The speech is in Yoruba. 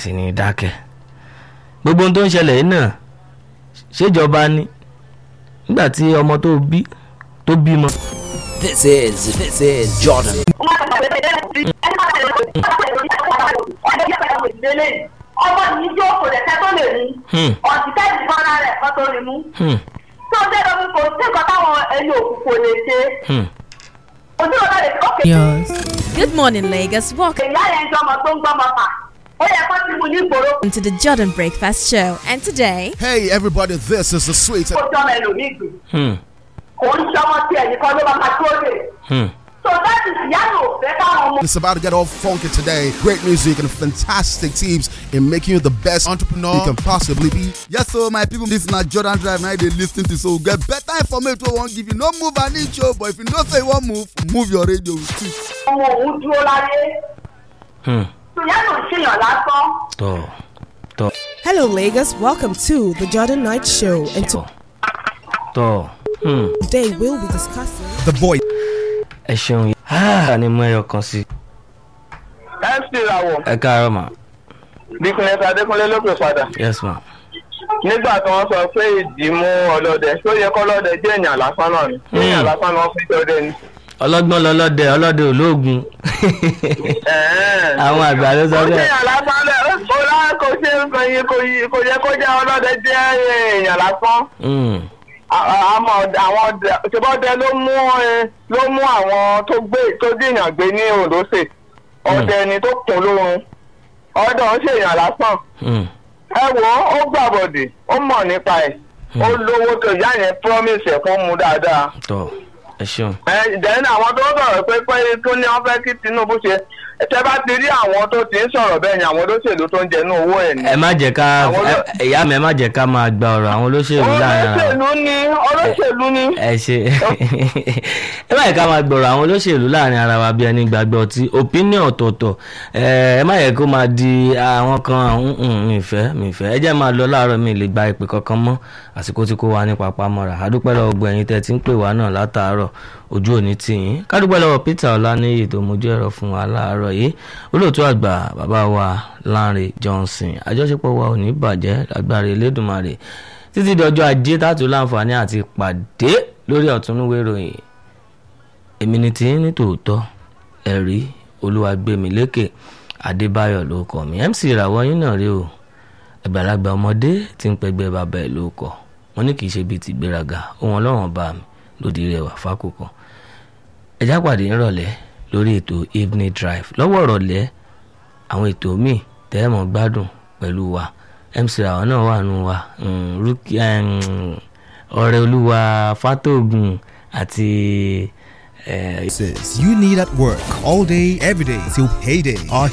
sì ní dákẹ́ gbogbo ohun tó ń ṣẹlẹ̀ yìí náà ṣèjọba ni nígbà tí ọmọ tó bí tó bímọ. This is this is Jordan. ọmọ yìí jó kò lè tẹ́ tó lè mú Hmm. ọ̀sítẹ́ẹ̀dì fọ́nrán rẹ̀ kọ́ tó lè mú Hmm, tó jẹ́ lómi kò sí nǹkan táwọn ẹni òkú kò lè ṣe hmm. ojú ọ̀dọ́ lè ókè Good morning, Lagos. Welcome ìyá yẹn ń jọmọ tó ń gbọmọ fà ó yẹ kó ti mú ní ìgboro to the Jordan Breakfast Show. And today, Hey everybody, this is the sweet. kó jọmọ ẹlòmíì gbé Hmm, kò ń ṣọmọ tí ẹnì kan ló máa máa tó lè hmm. so that is ìyá yóò fẹ́ káwọn ọmọ It's about to get all funky today. Great music and fantastic teams in making you the best entrepreneur you can possibly be. Yes, so my people, this na Jordan Drive. Now they listen to so get better information. We won't give you no move an inch, oh, but if you know say you want move, move your radio. ọmọ òun dúró láyé Hmm. so ìyá yóò ṣèyàn lásán. tọ tọ Hello, Lagos. Welcome to the Jordan Night Show. And tọ tọ Hmm. today we'll be discussing. The voice. ẹ ṣeun yìí. Ah, ni mú ẹyọ kan sí mc làwọ̀ ẹ káàárọ̀ mà bíkúnlẹ̀ adékúnlé ló pè padà yes ma. nígbà tí wọ́n sọ pé ìdí mú ọlọ́dẹ tó yẹ kọ́lọ́dẹ jẹ́ èèyàn lásán náà ni Hmm. èèyàn lásán ni wọ́n fi jọdẹ ni. ọlọ́gbọ́n lọlọ́dẹ ọlọ́dẹ olóògùn Ẹ̀ẹ́n. àwọn àgbà ló sọ kò sí bẹ́ẹ̀. èèyàn lásán lẹ̀ ó lá kò ṣe nǹkan yìí kò yí- kò yẹ kó jẹ́ ọlọ́dẹ jẹ́ èèyàn lásán. Hmm, À- à- àmọ́ ọdẹ- àwọn ọdẹ ṣèbọ́dẹ ló mú ẹ- ló mú àwọn tó gbé tó dìyàn gbé ní Ondo State ọdẹ ni tó kún lórun ọdẹ ń ṣèyàn lásán hmm. ẹ wo ó gbàbọdè ó mọ̀ nípa ẹ̀ ó lówó tó ìyá yẹn promise ẹ̀ fún mu dáadáa tọ ẹ ṣeun. ẹ dẹ́n àwọn tó sọ̀rọ̀ pé pé tó ní wọ́n fẹ́ kí Tinubu ṣe tẹ́ bá ti rí àwọn tó ti ń sọ̀rọ̀ bẹ́ẹ̀ ni àwọn olóṣèlú tó ń jẹnu owó ẹ̀ ni. ẹ má jẹ́ ká Àwọn ló- ẹ- ìyá mi ẹ má jẹ́ ká máa gba ọ̀rọ̀ àwọn olóṣèlú láàrin ara wọn. olóṣèlú ni olóṣèlú ni. ẹ ṣe ẹ má yẹ ká máa gbọ̀rọ̀ àwọn olóṣèlú láàrin ara wa bí ẹni gbàgbọ́ ọtí opinion ọ̀tọ̀ọ̀tọ̀ ẹ ẹ má yẹ kó máa di àwọn kan àwọn "Mm, mi fẹ́ mi fẹ́ ẹ jẹ́ máa lọ láàárọ̀ mi lè gba ìpè kankan mọ́ àsìkò tí kò wá ní papá mọ́ra àdúpẹ́ lọ́wọ́ gbọ́ ẹ̀yin tẹ́ ti ń pè wá náà látàárọ̀ ojú òní tì yín kádúpẹ́ lọ́wọ́ Peter Ọláníyì tó mójú ẹ̀rọ fún wa láàárọ̀ yìí olóòtú àgbà bàbá wa Lánrè Johnson àjọṣepọ̀ wa ò ní bàjẹ́ lágbára Elédùmarè títí di ọjọ́ ajé tààtú láǹfààní àti pàdé lórí ọ̀túnúwé ìròyìn èmi ni tí ní tòótọ́ ẹ̀rí olúwàgbẹ̀mílékè adébáyọ̀ ló kọ́ mi mc ìràwọ̀ yín náà rí o àgbàlagbà ọmọdé tí ń pẹgbẹ́ bàbá ẹ̀ ló kọ́ wọn ní kì í ṣe bíi ti gbéraga ohun ọlọ́run bá mi lòdì rẹ̀ wà fákòókò ẹjá pàdé nírọ̀lẹ́ lórí ètò evening drive lọ́wọ́ ìrọ̀lẹ́ àwọn ètò míì tẹ́ẹ̀mọ̀ gbádùn pẹ̀lú wa mc ìràwọ̀ náà wà nù wa mm, Rúkì- em, ọ̀rẹ́ olúwa fátògùn àti eh, You need at work all day, every day till payday. Our